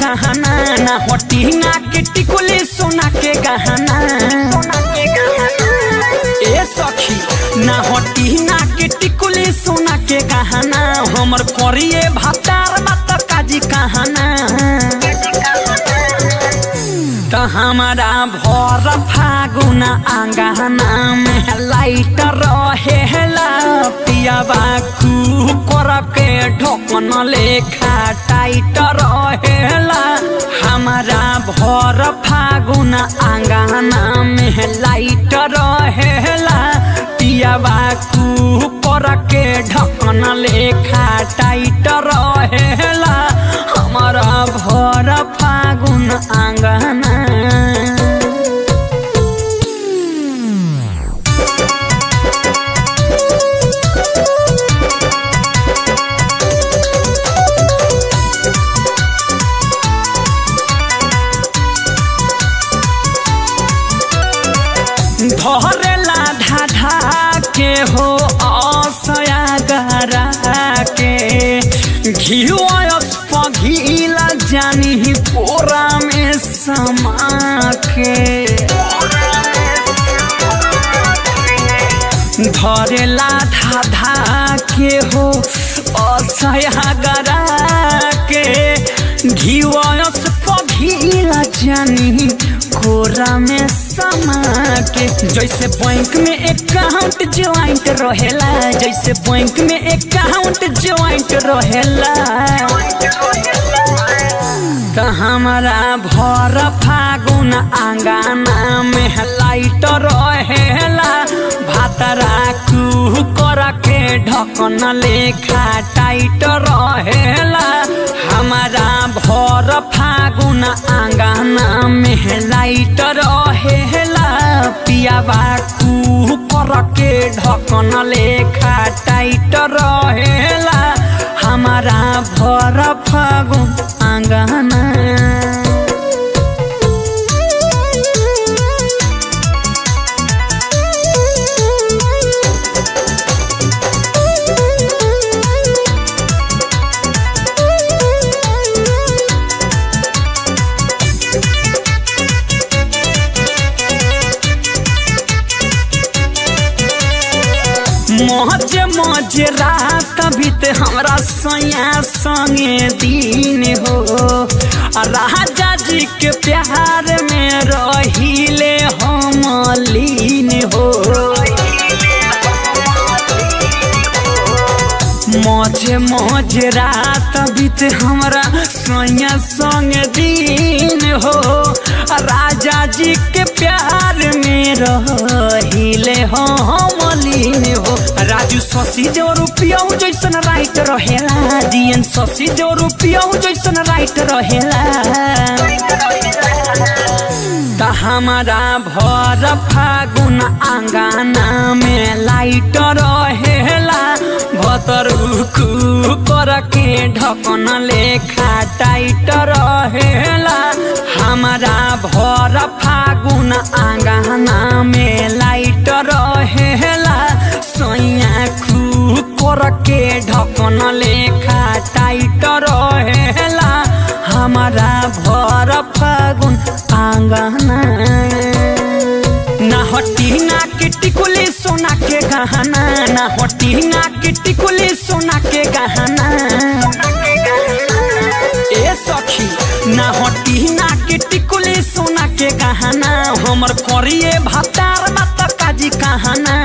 गहना ना हटी ना के टिकुली सोना के गहना ए सखी ना हटी ना के टिकुली सोना के गहना हमर करिए भातार मत काजी कहना त हमारा भर फागुन आंगना में लाइट रहेला पियाबा कुकर के ढोकन लेखा टाइट रहेला हमारा भर फागुन आंगना में लाइट रहेला पियाबा कुकर के ढक्कन लेखा टाइट रहेला हमारा भर फागुन आंगना धरेला ढाढा के हो असया गरा के घिवस पघिला जानी पोरा में समा के धरेला धाधा के हो असया गरा के घिवस पघिला जानी कोरा में समा के जैसे बैंक में अकाउंट ज्वाइंट रहेला जैसे बैंक में अकाउंट ज्वाइंट रहेला त हमारा भर फागुन आंगना में लाइट रहेला भातरा कुकर के ढकन लेखा टाइट रहेला हमारा भर फागुन आंगना में लाइट रहेला पियाबा कुकर के ढकन लेखा टाइट रहेला हमारा भर फागुन आंगना मौज मौज रात बीते हमरा सैया संगे दिन हो आ राजा जी के प्यार में रहिले हम लीन हो मौज मौज रात बीते हमरा सैया संग दिन हो आ राजा जी के प्यार में रहिले हम लीन हो राजू शशि जो रुपया जैसन राइट रहेला जीएन शशि जो रुपया जैसन राइट रहेला त हमारा भर फागुन आंगना में लाइट रहेला भतर कर के ढकन लेखा टाइट रहेला हमारा भर फागुन आंगना में लाइट रहेला सैया कर के ढकन लेखा टाइट रहेला हमारा भर फागुन आंगना ना हटी ना के टिकुली सोना के गहना ना हटी ना के टिकुली सोना के गहना ए सखी ना हटी ना के टिकुली सोना के गहना हमर करिए भातार मत काजी कहना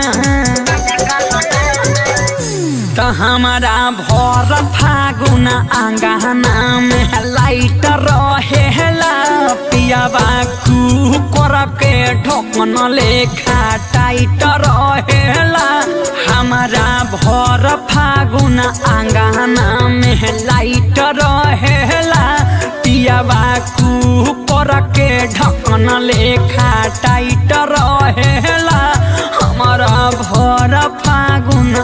त हमारा भर फागुन आंगना में लाइट रहेला पियाबा कुकर के ढकन लेखा टाइट रहेला हमारा भर फागुन आंगना में लाइट रहेला पियाबा कुकर के ढकन लेखा टाइट रहेला हमारा भर फागुन